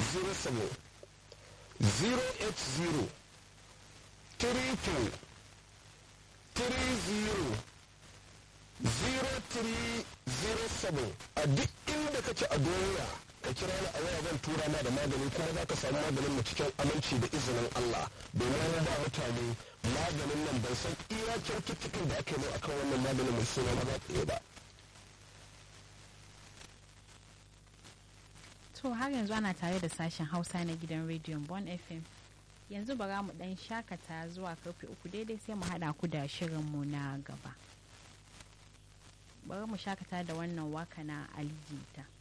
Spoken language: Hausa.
07 080 32 30 0307 a duk inda kake a duniya ka kira ni a waya zan tura ma da magani kuma za ka samu maganin mu cikin aminci da izinin Allah domin ba mutane maganin nan ban san iya kyaututtukan da aka yi akan wannan maganin mai suna maza tsaye ba. To har yanzu ana tare da sashen Hausa na gidan rediyon Bon FM. Yanzu bara mu dan shakata zuwa karfe uku daidai sai mu haɗa ku da shirinmu na gaba. Bari mu shakata da wannan waka na alijita.